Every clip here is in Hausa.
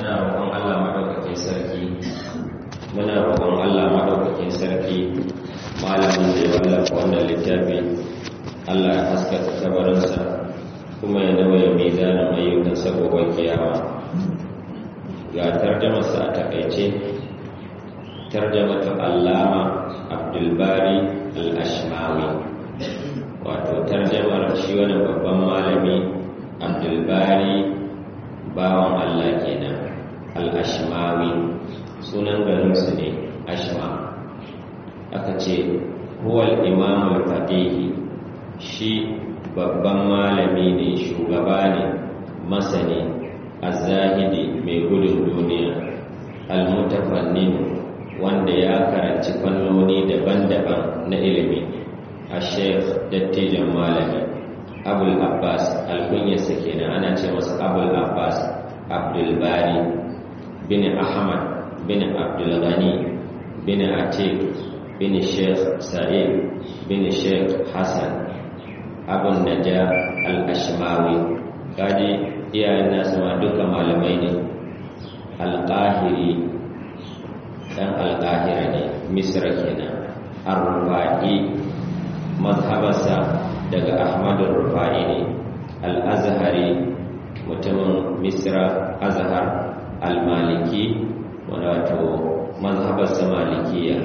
muna roƙon Allah maɗaukakin sarki muna roƙon Allah maɗaukakin sarki malamin da ya wallafa wannan littafi Allah ya haskaka kabarinsa kuma ya nauya mizanin ayyukan saboda kiyama ga tarjamarsa a takaice tarjamatu allama abdulbari al-ashmawi wato tarjamar shi wani babban malami abdulbari bawan Allah kenan al-ashmawi sunan garinsu ne ashma aka ce huwal imamul fadihi shi babban malami ne shugaba ne masani azahidi mai gudun duniya almutafannin wanda ya karanci fannoni daban-daban na ilimi a sheikh dattijan malami abul abbas alkunyarsa kenan ana ce masa abul abbas abdulbari bin ahmad bin abdulghani bin atik bin sheikh sa'id bin sheikh hassan abun naja al-ashmawi kaji iyayen nasu ma duka malamai ne alƙahiri ɗan alƙahira ne misra kenan ar-rufa'i mazhabarsa daga ahmadun rufa'i ne al-azhari mutumin misra azhar al-maliki wato mazhabarsa malikiya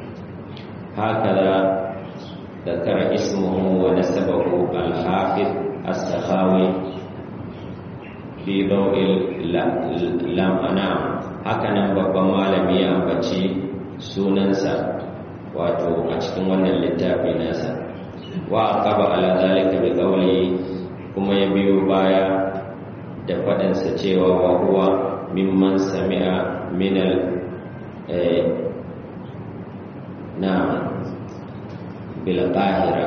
haka ذكر اسمه ونسبه الحافظ السخاوي في ضوء لم أنام hakanan babban malami ya ambaci sunansa wato a cikin wannan littafi nasa wa aqaba ala zalika bi qawli kuma ya biyo baya da faɗinsa cewa wa huwa mimman sami'a min al na bilqahira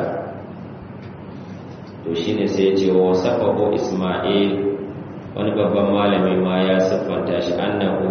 to shine sai ce wa safahu isma'il wani babban malami ma ya siffanta shi annahu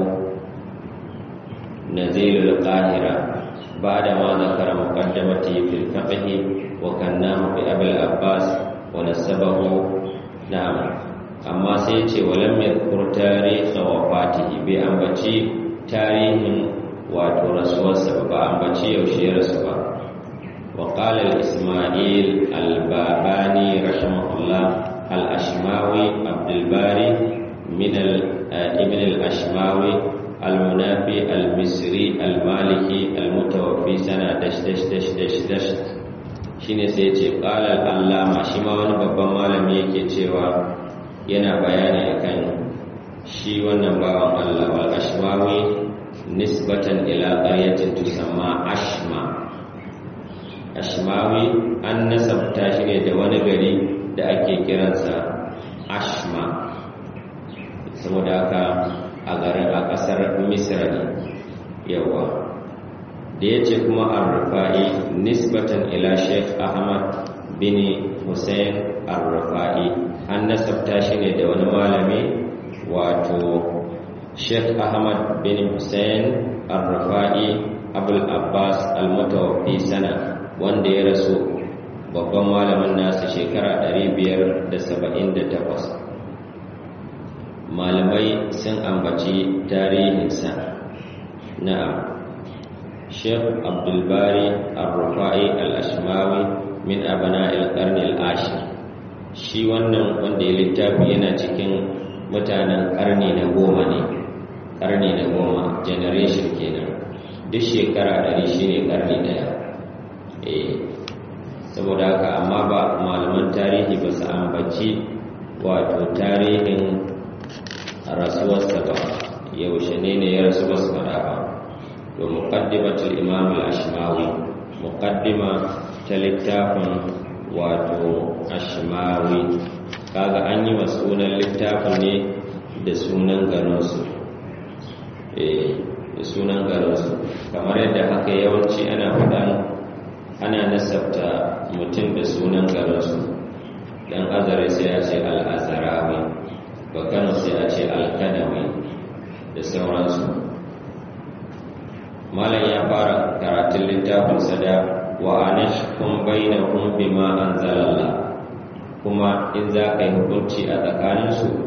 nazilul qahira ba'da ma zakara muqaddamati fil fiqh wa kannahu bi abul abbas wa nasabahu na'am amma sai ce walam yadhkur tarikh wafatihi bi ambaci tarihin wato rasuwarsa ba ambaci yaushe ya rasu ba وقال الإسماعيل الباباني رحمه الله الأشماوي عبد الباري من ابن الأشماوي المنافي المصري المالكي المتوفي سنة دش دش دش دش دش shine sai ce qala al-allama shi ma wani babban malami yake cewa yana bayani akan shi wannan bawan Allah wal ashmawi nisbatan ila qaryatin tusamma ashma ashmawi an nasabta shi ne da wani gari da ake kiransa ashma saboda haka a garin a ƙasar misra ne yawa da ya ce kuma al-rufa'i nisbatan ila sheikh ahmad bin hussein al-rufa'i an nasabta shi ne da wani malami wato sheikh ahmad bin hussein al-rufa'i abul abbas al-mutawaffi sana wanda ya rasu babban malamin nasu shekara 578 malamai sun ambaci tarihinsa na'am sheikh abdulbari al-rufa'i al-ashmawi min abana al-qarni al-ashir shi wannan wanda ya littafi yana cikin mutanen karni na goma ne karni na goma generation kenan duk shekara 100 shine karni daya saboda haka amma ba malaman tarihi ba su ambaci wato tarihin rasuwarsa ba yaushe ne ne ya rasu ba su fada ba to muqaddimatul imam al-ashmawi muqaddima ta littafin wato ashmawi kaga an yi wa sunan littafin ne da sunan garinsu eh da sunan garinsu kamar yadda haka yawanci ana faɗan ana nasabta mutum da sunan garinsu dan azare sai ya ce al'azarawi bakano sai ya ce alkanawi da sauransu malam ya fara karatun littafin sada wa anashkum bainahum bima anzalallah kuma in za ka yi hukunci a tsakaninsu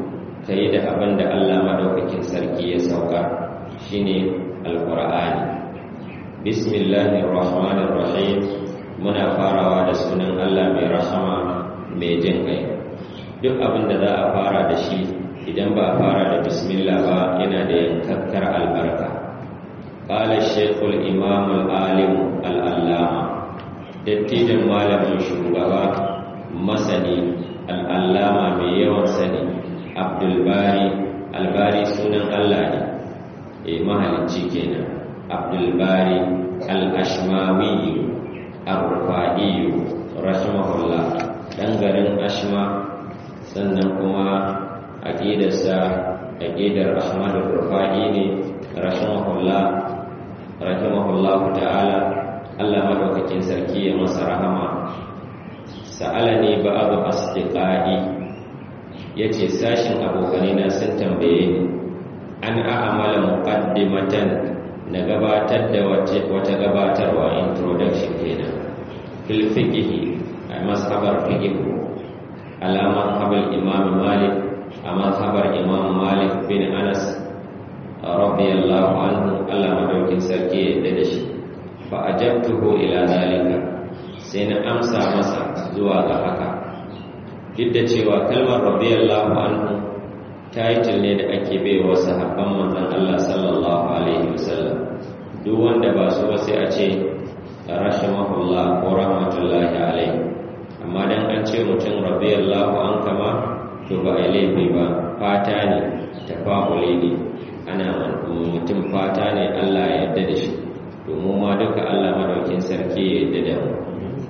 ka yi da abin da Allah madaukakin sarki ya sauka shine alqur'ani bismillahir rahmanir rahim muna farawa da sunan Allah mai rahama mai jin kai duk abin da za a fara da shi idan ba a fara da bismillah ba yana da yankakkar albarka qala shaykhul imam al-alim al-allama dattijan malamin shugaba masani al-allama mai yawan sani abdul bari albari sunan Allah ne eh mahalicci kenan abdul bari al-ashmawi ar-rufa'i rahimahullah dan garin ashma sannan kuma aqidarsa aqidar ahmad ar-rufa'i ne rahimahullah rahimahullah ta'ala Allah madaukakin sarki ya masa rahama sa'alani ba'd asdiqai yace sashin abokanai na sun tambaye ni an a'amala muqaddimatan na gabatar da wata gabatarwa introduction kenan fil fiqh a mashabar fiqh ala mazhabar imam malik a mazhabar imam malik bin anas radiyallahu anhu Allah madaukin sarki yadda da shi fa ajabtuhu ila zalika sai na amsa masa zuwa ga haka duk da cewa kalmar radiyallahu anhu title ne da ake baiwa sahabban manzon Allah sallallahu alaihi wasallam duk wanda ba su ba sai a ce rahimahullah ko rahmatullahi alaihi amma dan an ce mutum radiyallahu an kama to ba a laifi ba fata ne tafa'uli ne ana mutum fata ne Allah ya yarda da shi domin ma duka Allah madaukin sarki ya yarda da mu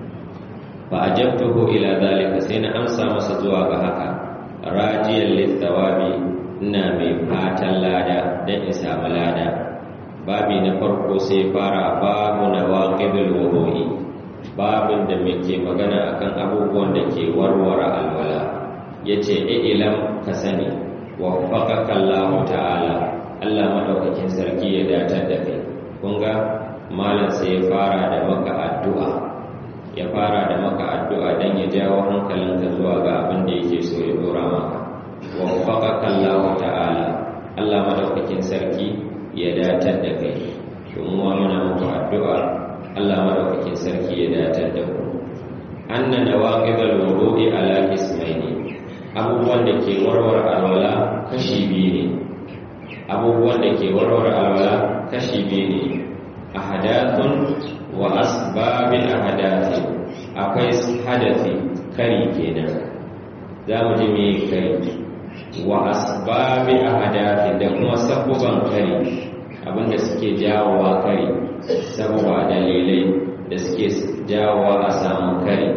fa ajabtuhu ila zalika sai na amsa masa zuwa ga haka rajiyan littawabi ina mai fatan lada dan in samu lada babi na farko sai fara babu nawaqidul wudu'i babin da muke magana akan abubuwan da ke warware alwala yace ilam ka sani waffaqaka Allah ta'ala Allah madaukakin sarki ya datar da kai kun ga malam sai ya fara da maka addu'a ya fara da maka addu'a dan ya jawo hankalinka zuwa ga abin da yake so ya dora maka waffaqaka Allah ta'ala Allah madaukakin sarki ya datar da kai domin wa muna muku addu'a Allah madaukakin sarki ya datar da ku anna nawaqidul wudu'i ala ismaini abubuwan da ke warware alwala kashi biyu ne abubuwan da ke warware alwala kashi biyu ne ahadathun wa asbabin ahadathi akwai hadathi kari kenan za mu ji me kari wa asbabi ahadathi da kuma sabuban kari abinda suke jawowa kari sabuwa dalilai da suke jawowa a samu kari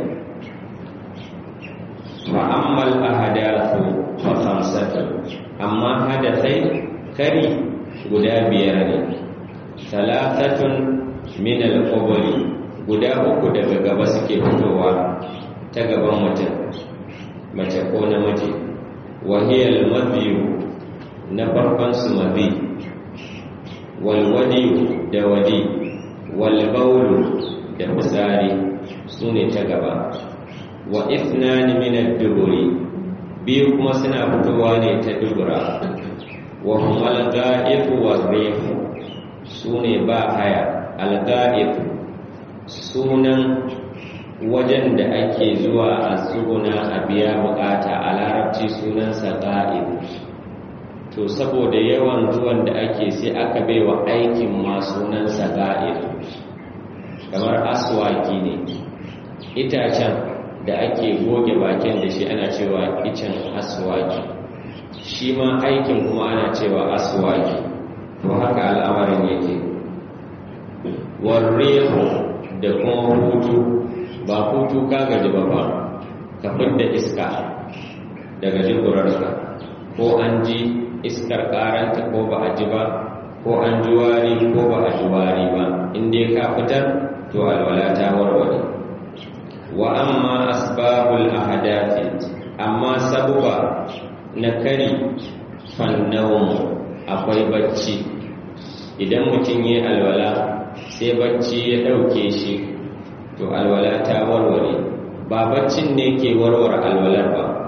fa'ammal ahadathu fa khamsatu amma hadathai kari guda biyar ne talatatun min al-quburi guda uku daga gaba suke fitowa ta gaban mutum mace ko namiji wa hiya al-madhi na farkon su madhi wal wadi da wadi wal bawl da fitsari sune ta gaba wa ithnani min ad-duburi biyu kuma suna fitowa ne ta dubura wa huma al-ga'ib wa rih sune ba haya al-ga'ib sunan wajen da ake zuwa a tsuguna a biya bukata a larabci sunansa ga'ib to saboda yawan zuwan da ake sai aka baiwa aikin ma sunansa ga'ib kamar aswaki ne itacen da ake goge bakin da shi ana cewa icen aswaki shi ma aikin kuma ana cewa aswaki to haka al'amarin yake warrehu da kuma hutu ba hutu ka gaji ba ba ka fidda iska daga jikurarka ko an ji iskar karanta ko ba a ji ba ko an ji wari ko ba a ji wari ba inda ka fitar to alwala ta warware wa amma asbabul ahadathi amma sabuba na kari fannawun akwai bacci idan mutum yi alwala sai bacci ya ɗauke shi to alwala ta warware ba baccin ne ke warware alwalar ba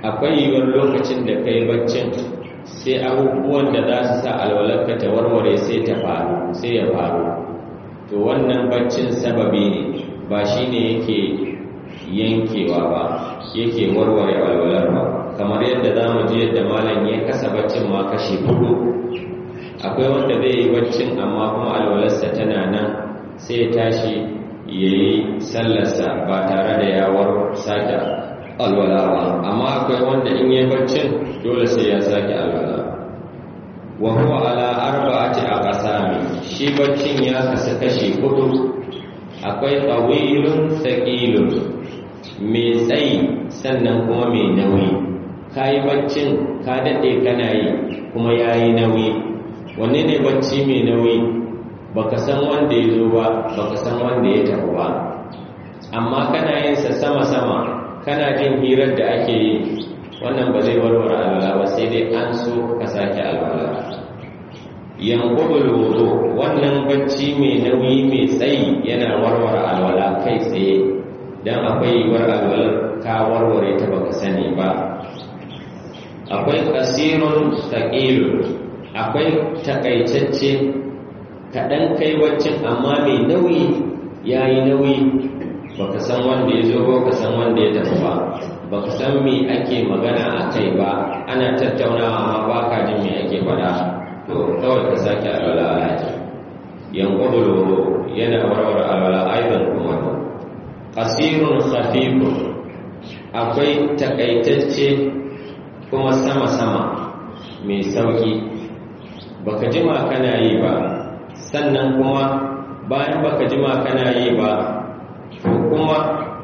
akwai yiwuwar lokacin da kai baccin sai abubuwan da za su sa alwalarka ta warware sai ta faru sai ya faru to wannan baccin sababi ne ba shi ne yake yankewa ba yake warware alwalar ba kamar yadda za mu ji yadda malam ya kasa baccin ma kashi hudu akwai wanda zai yi baccin amma kuma alwalarsa tana nan sai ya tashi ya yi sallarsa ba tare da yawar sake alwala ba amma akwai wanda in yi baccin dole sai ya sake alwala wa huwa ala arba'ati aqsami shi baccin ya kasu kashi hudu akwai tawilun thaqilun mai tsayi sannan kuma mai nauyi kayi baccin ka dade kana yi kuma yayi nauyi wanne ne bacci mai nauyi baka san wanda ya zo ba baka san wanda ya tafi ba amma kana yin sa sama-sama kana jin hirar da ake yi wannan ba zai warware alwala ba sai dai an so ka sake alwala yanqubul wudu wannan bacci mai nauyi mai tsayi yana warware alwala kai tsaye dan akwai yiwuwar alwalar ka warware ta baka sani ba akwai kasirun thaqilun akwai takaitacce kaɗan kai waccin amma mai nauyi ya yi nauyi baka san wanda ya zo ba ka san wanda ya tafi ba baka san me ake magana a kai ba ana tattaunawa amma ba ka jin me ake faɗa to kawai ka sake alwala alaji yanqudul yana warware alwala aidan kuma qasirun khafifun akwai takaitacce kuma sama-sama mai sauki baka jima kana yi ba sannan kuma bayan baka jima kana yi ba to kuma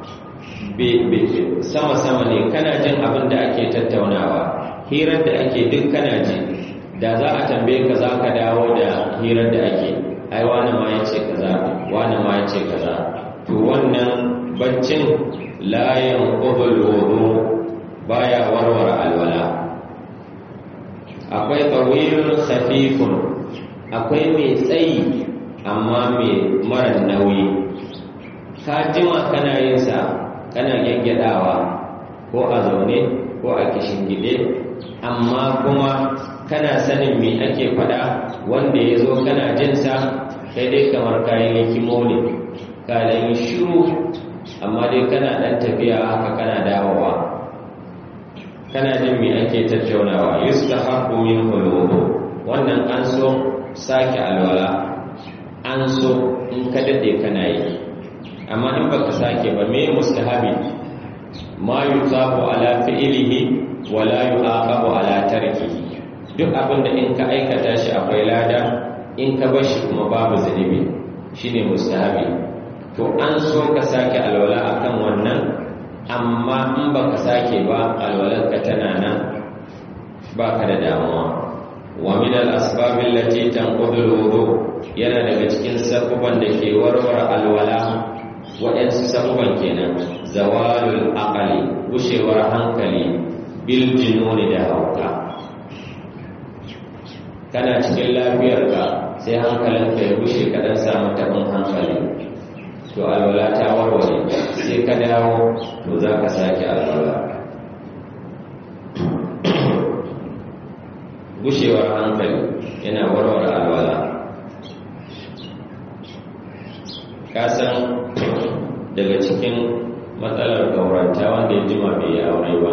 sama-sama ne kana jin abin da ake tattaunawa hirar da ake duk kana ji da za a tambaye ka za ka dawo da hirar da ake ai wani ma ya ce kaza wani ma ya ce kaza to wannan baccin layan ƙubul wudu baya warware alwala akwai tsawilun khafifun akwai mai tsayi amma mai mara nauyi ka jima kana yin sa kana gyaggyadawa ko a zaune ko a gide amma kuma kana sanin me ake faɗa wanda ya zo kana jinsa kai dai kamar kayan hikimo ne ka yi shiru amma dai kana ɗan tafiya haka kana dawowa kana jin me ake tattaunawa yustahabbu min hulwu wannan an so sake alwala an so in ka dade kana yi amma in baka sake ba me mustahabi ma yusabu ala fi'lihi wa la yu'aqabu ala tarkihi duk abinda in ka aikata shi akwai lada in ka bar shi kuma babu zunubi shine mustahabi to an so ka sake alwala akan wannan amma in baka sake ba alwalarka tana nan baka da damuwa wa min al-asbab allati tanqudu al-wudu yana daga cikin sabuban da ke warware alwala waɗansu sabuban kenan zawalul aqali gushewar hankali bil jununi da hauka kana cikin lafiyarka sai hankalinka ya gushe ka dan samu tabin hankali to alwala ta warware sai ka dawo to za ka sake alwala gushewar hankali yana warware alwala kasan daga cikin matsalar gauranta wanda ya jima bai yi aure ba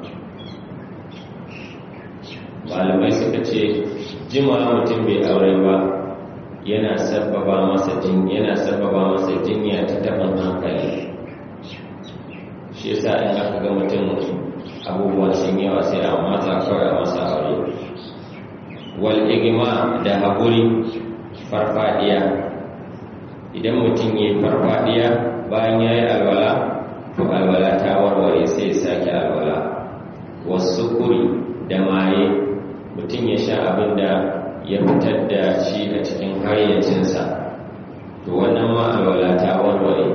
malamai suka ce jima mutum bai aure ba yana sababa masa jin yana sababa masa jinya ta taban hankali shi yasa in aka ga mutum abubuwan sun yawa sai a matsa kawai a masa aure wal igma da haƙuri farfadiya idan mutum ya yi farfadiya bayan ya yi alwala to alwala ta warware sai sake alwala wasu kuri da maye mutum ya sha abin da ya fitar da shi a cikin hayyacinsa to wannan ma alwala ta warware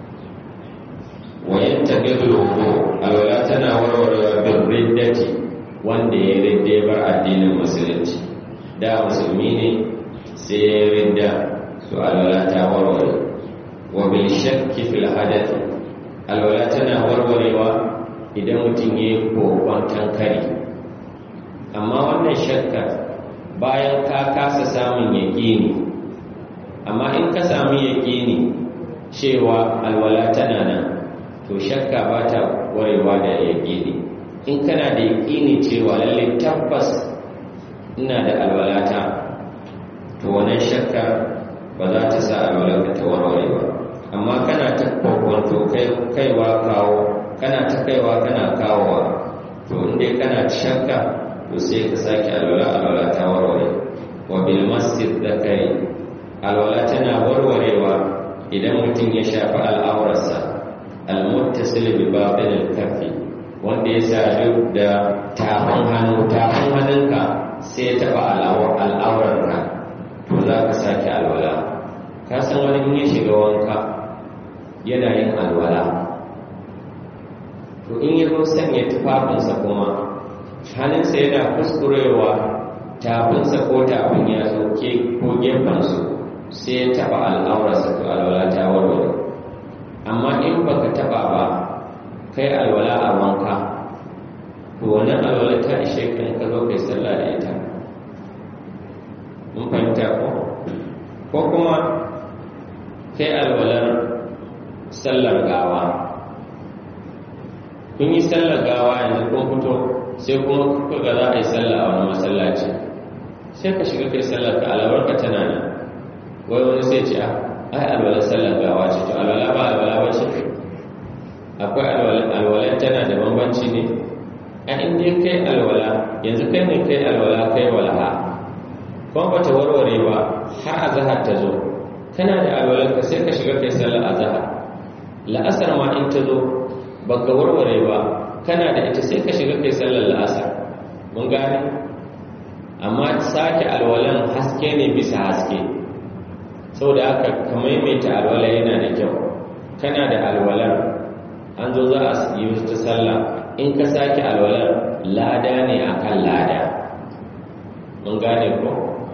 wayan tagadul alwala tana warware bin riddati wanda ya ridda ya bar addinin musulunci da musulmi ne sai ya ridda to alwala ta warware wa bil shakki fil hadath alwala tana warwarewa idan mutum ya yi kokon tankari amma wannan shakka bayan ka kasa samun yaƙini amma in ka sami yaƙini cewa alwala tana nan to shakka ba ta warewa da yaƙini in kana da yaƙini cewa lalle tabbas ina da alwalata to wannan shakka ba za ta sa alwalarka ta warware ba amma kana ta kwakwanto kaiwa kawo kana ta kaiwa kana kawowa to inda kana shakka to sai ka sake alwala alwala ta warware wa bil masjid zakari alwala tana warwarewa idan mutum ya shafi al'aurarsa al-muttasil bi babil al-kaffi wanda ya sadu da tafin hannu tafin hannunka sai ya taba al'aurarka to za ka sake alwala ka san wani in ya shiga wanka yana yin alwala to in ya zo sanya tufafinsa kuma hannunsa yana kuskurewa tafinsa ko tafin ya zo ko gefensu sai ya taba al'aurarsa to alwala ta warware amma in baka taba ba kai alwala a wanka to wannan alwala ta ishe ka in ka zo kai sallah da ita mun fahimta ko ko kuma kai alwalar sallar gawa kun yi sallar gawa yanzu kun fito sai kuma kuka ga za a yi sallah a wani masallaci sai ka shiga kai sallar ka alwarka tana nan wai wani sai ce ai alwalar sallar gawa ce to alwala ba alwala ba ce akwai alwalar tana da bambanci ne a inda kai alwala yanzu kai ne kai alwala kai walaha kuma ba ta warware ba har azahar ta zo kana da alwalar ka sai ka shiga kai sallar azahar la'asar ma in ta zo baka warware ba kana da ita sai ka shiga kai sallar la'asar mun gane amma sake alwalan haske ne bisa haske saboda aka ka maimaita alwala yana da kyau kana da alwalar an zo za a yi ta sallah in ka sake alwalar lada ne akan lada mun gane ko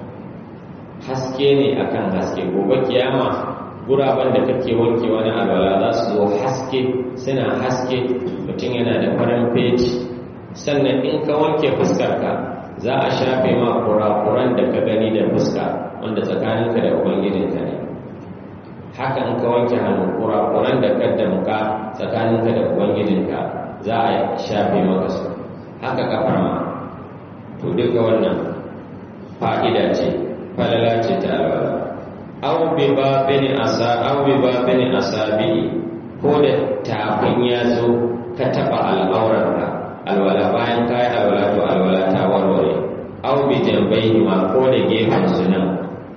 haske ne akan haske gobe kiyama guraben da kake wanke wani alwala za su zo haske suna haske mutum yana da farin feji sannan in ka wanke fuskarka za a shafe ma kurakuran da ka gani da fuska wanda tsakaninka da ubangijinka ne haka in ka wanke hannu kurakuran da ka damka tsakaninka da ubangijinka za a shafe maka su haka kafar ma to duka wannan fa'ida ce falala ce ta alwala aw bi babin asa aw bi babin asabi ko da tafin ya zo ka taba al'aurarka alwala bayan kai alwala to alwala ta warware aw bi jambayhi ma ko da gefen su nan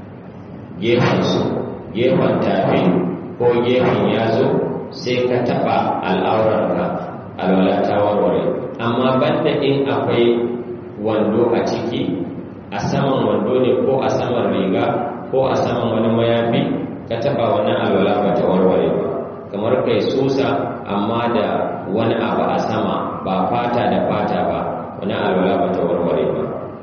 gefen su gefen tafi ko gefen ya zo sai ka taba al'aurarka alwala ta warware amma banda in akwai wando a ciki a saman wando ne ko a saman riga ko a saman wani mayafi ka taba wani alwala ba ta warware ba kamar kai susa amma da wani abu a sama ba fata da fata ba wani alwala ba ta warware ba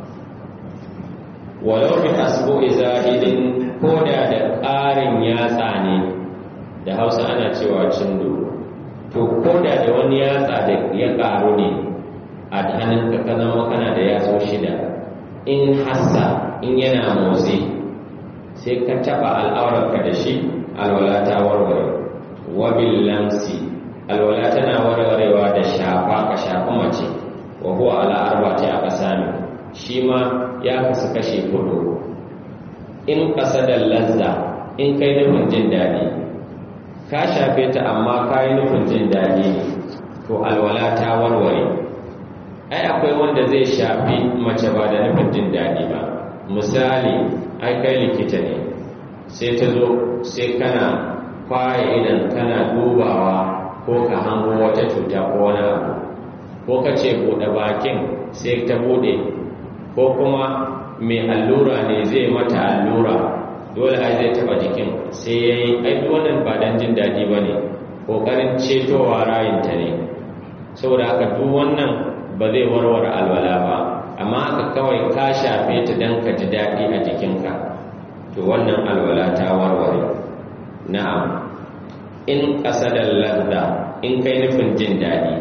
walau bi hasbu izahidin ko da da ƙarin yatsa ne da hausa ana cewa cindo to ko da da wani yatsa da ya ƙaru ne a hannunka ka zama kana da yatsu shida in hassa in yana motsi sai ka taba al'aurarka da shi alwala ta warware wabil lamsi alwala tana warwarewa da shafa ka shafa mace wa huwa ala arba'ati aka sami shi ma ya kasu kashe kudu in da lazza in kai nufin jin daɗi ka shafe ta amma ka yi nufin jin daɗi to alwala ta warware ai akwai wanda zai shafi mace ba da nufin jin daɗi ba misali ai kai likita ne sai ta zo sai kana kwaye idan kana dubawa ko ka hango wata cuta ko wani abu ko ka ce buɗe bakin sai ta buɗe ko kuma mai allura ne zai mata allura dole ai zai taɓa jikin sai ya yi aiki wannan ba don jin daɗi ba ne ƙoƙarin cetowa rayinta ne saboda haka duk wannan ba zai warware alwala ba amma aka kawai ka shafe ta don ka ji daɗi a jikinka to wannan alwala ta warware na'am in ƙasadar ladda in kai nufin jin daɗi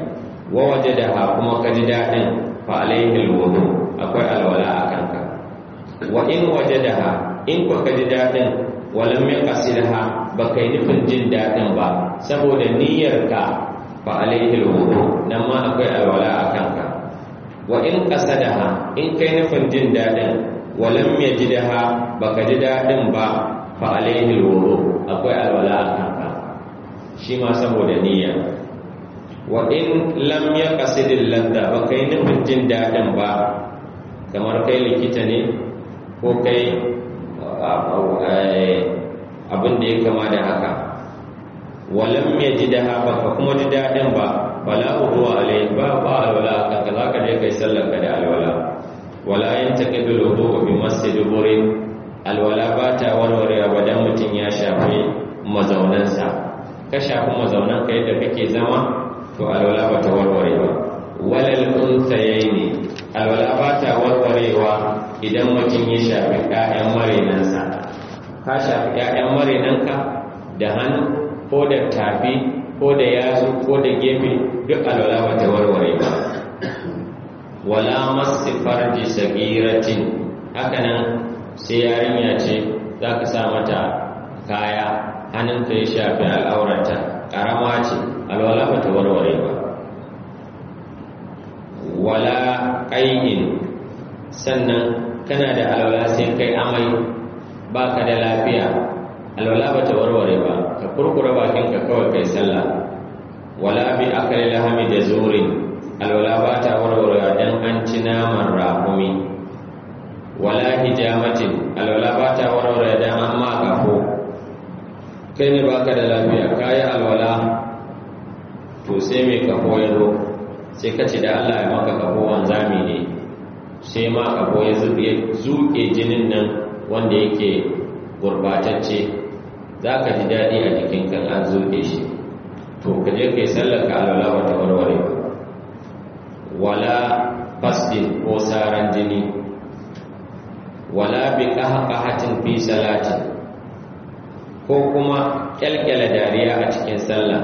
wa wajadaha kuma ka ji daɗin fa alaihi alwudu akwai alwala a kanka wa in wajadaha in ko ka ji daɗin walam yaqsidha ba kai nufin jin daɗin ba saboda niyyarka fa alaihi alwudu nan ma akwai alwala a kanka wa in qasadaha in kai nufin jin daɗin walam yajidha baka ji daɗin ba fa alaihi alwudu akwai alwala a kanka shi ma saboda niyya wa in lam yaqsidil ladda ba kai nufin jin daɗin ba kamar kai likita ne ko kai abin da ya kama da haka walam ya ji da baka kuma ji daɗin ba bala ruwa alai ba ba alwala kanka za ka je kai sallar ka da alwala wala yin taƙidul wudu wa bi masjid burin alwala ba ta warware ba dan mutum ya shafi mazaunansa ka shafi mazaunan ka yadda kake zama to alwala ba ta warware ba walal unsayaini alwala ba ta warwarewa idan mutum ya shafi ƴaƴan marinansa ka shafi ƴaƴan marinanka da hannu ko da tafi ko da yatsu ko da gefe duk alwala ba ta warware ba wala masu farji sagiratin hakanan sai yarinya ce za ka sa mata kaya hannunka ya shafi al'aurata ƙarama ce alwala ba ta warware ba wala ƙayin sannan kana da alwala sai kai amai ba ka da lafiya alwala ba ta warware ba ka kurkura bakinka kawai kai sallah wala bi akali lahami da zurin alwala ba ta warware dan an ci naman rahumi wala hijamatin alwala ba ta warware dan an ma kafo kai ne baka da lafiya kayi alwala to sai mai kafo ya zo sai ka ce da Allah ya maka kafo wanzami ne sai ma kafo ya zuke jinin nan wanda yake gurbatacce za ka ji daɗi a jikinka an zuke shi to ka je kai sallar ka alwala wata warware wala fasdin ko saran jini wala bi qahqahatin fi salatin ko kuma kyalkyala dariya a cikin sallah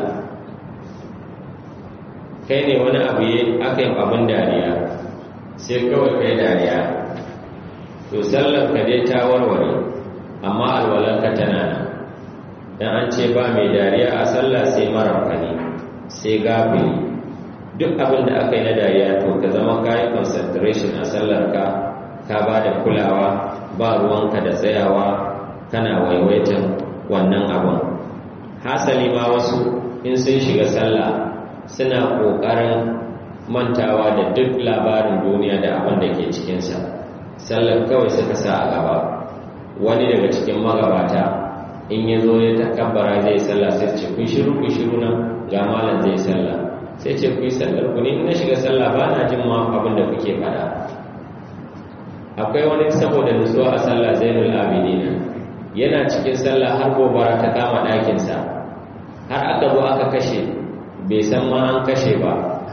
kai ne wani abu yi aka yi abin dariya sai kawai kai dariya to sallar ka dai ta warware amma alwalarka tana nan dan an ce ba mai dariya a sallah sai marafani sai gafili duk abin da aka yi na dariya to ka zama kayi concentration a sallar ka ka ba da kulawa ba ruwanka da tsayawa kana waiwaitan wannan abin hasali ma wasu in sun shiga sallah suna ƙoƙarin mantawa da duk labarin duniya da abin da ke cikinsa sallar kawai suka sa a gaba wani daga cikin magabata in ya zo ya takabbara zai sallah sai ce kun shiru kun shiru nan ga malam zai sallah sai ce ku yi sallar ku ne na shiga sallah ba na jin ma abin da kuke faɗa akwai wani saboda nutsuwa a sallah zainul abidina yana cikin sallah har gobara ta kama ɗakinsa har aka zo aka kashe bai san ma an kashe ba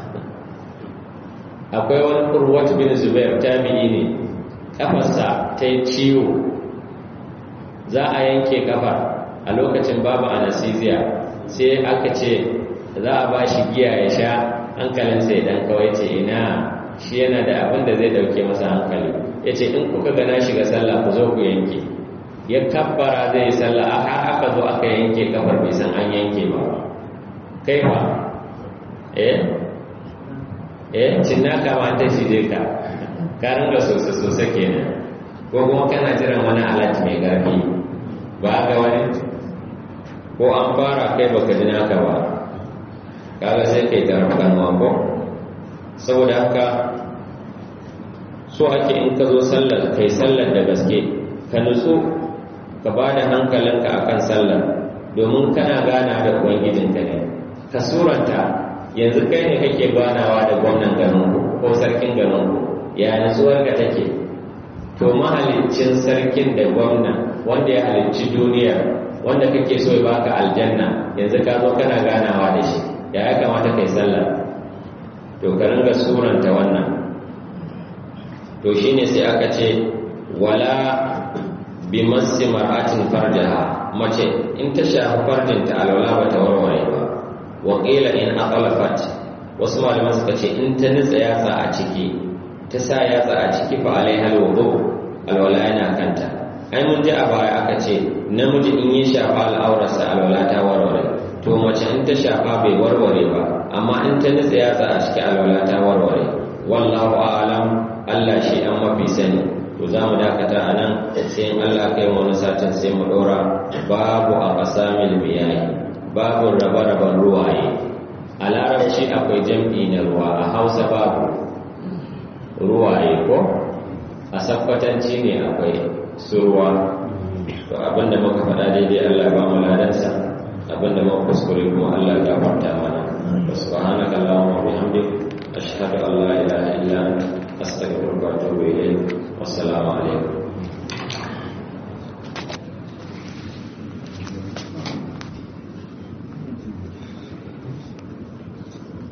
akwai wani kurwat bin zubair tabi'i ne kafarsa ta yi ciwo za a yanke kafa a lokacin babu anesthesia sai aka ce za a ba shi giya ya sha hankalinsa ya dan kawai ce ina shi yana da abin da zai dauke masa hankali ya ce in kuka gana shiga sallah ku zo ku yanke ya kabbara zai yi sallah a har aka zo aka yanke kafar bai san an yanke ba kai ba eh eh cinna kama ta shige ka ka ringa sosai sosai kenan ko kuma kana jiran wani alat mai garfi ba ga wani ko an fara kai baka ji naka ba kaga sai kai tarafkan ko saboda haka so ake in ka zo sallar kai sallar da gaske ka nutsu ka ba da hankalinka akan sallar domin kana gana da ubangijinka ne ka suranta yanzu kai ne kake ganawa da gwamnan garinku ko sarkin garinku ya nutsuwar ka take to mahalicin sarkin da gwamna wanda ya halicci duniya wanda kake so ya baka aljanna yanzu ka zo kana ganawa da shi ya ya kamata kai sallah to ka ringa suranta wannan to shine sai aka ce wala bi massi mar'atin farjaha mace in ta shafi farjinta alwala ba ta warware ba wa qila in aqlafat wasu malaman suka ce in ta nutsa yatsa a ciki ta sa yatsa a ciki fa alai halwudu alwala yana kanta ai mun ji a baya aka ce namiji in yi shafa al'aurarsa alwala ta warware to mace in ta shafa bai warware ba amma in ta nutsa yatsa a ciki alwala ta warware wallahu a'lam Allah shi an mafi sani to za mu dakata a nan sai in Allah kai wani satin sai mu ɗora babu a ƙasamil miyayi babu rabe-raben ruwaye a larabci akwai jam'i na ruwa a hausa babu ruwaye ko a sakwatanci ne akwai su ruwa to abinda muka faɗa daidai Allah ba mu ladansa abinda muka kuskure kuma Allah ya gafarta mana subhanaka allahumma wa bihamdik ashhadu an la ilaha illa anta astaghfiruka wa atubu ilayk wassalamu alaikum